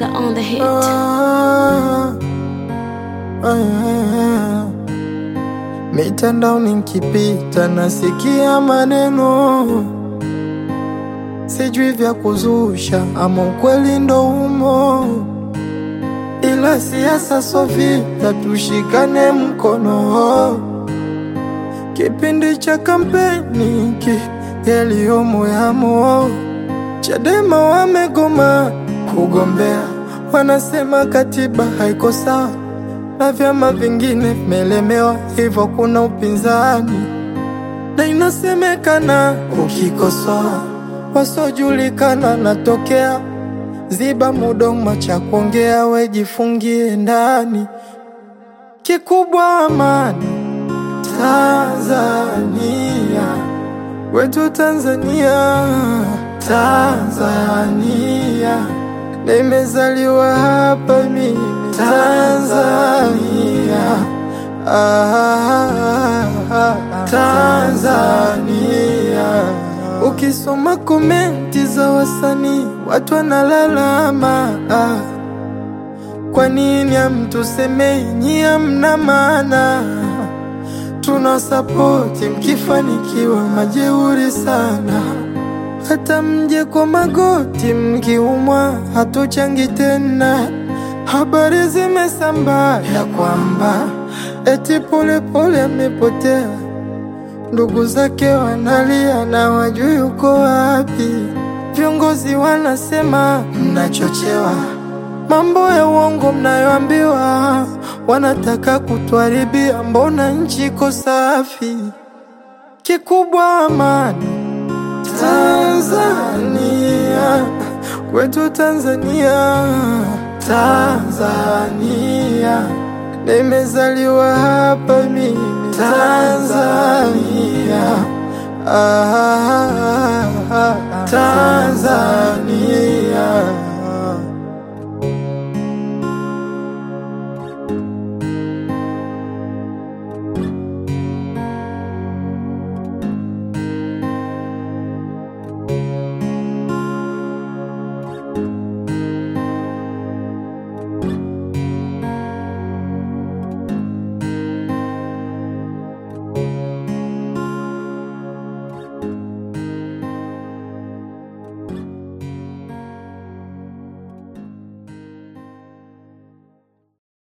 on the hit. Ah, ah, mitandaoni nkipita nasikia maneno sijui vya kuzusha ama ukweli ndo umo, ila siasa so vita, tushikane mkono. Kipindi cha kampeni ki yaliyomo yamo, Chadema wamegoma kugombea, wanasema katiba haiko sawa na vyama vingine vimelemewa, hivyo kuna upinzani na inasemekana ukikosoa wasiojulikana natokea. Ziba mudomo cha kuongea, wejifungie ndani. Kikubwa amani Tanzania, wetu Tanzania, Tanzania, nimezaliwa hapa mimi Tanzania, ah, Tanzania. Ukisoma komenti za wasanii watu wanalalama, ah, kwa nini hamtusemei nyie hamna maana? Tuna sapoti mkifanikiwa, majeuri sana. Hata mje kwa magoti mkiumwa, hatuchangi tena. Habari zimesambaa ya kwamba eti Polepole amepotea, ndugu zake wanalia na wajui yuko wapi. Viongozi wanasema mnachochewa, mambo ya uongo mnayoambiwa, wanataka kutuharibia. Mbona nchi iko safi? Kikubwa amani Tanzania, kwetu Tanzania, Tanzania, nimezaliwa hapa mimi Tanzania, ah, Tanzania.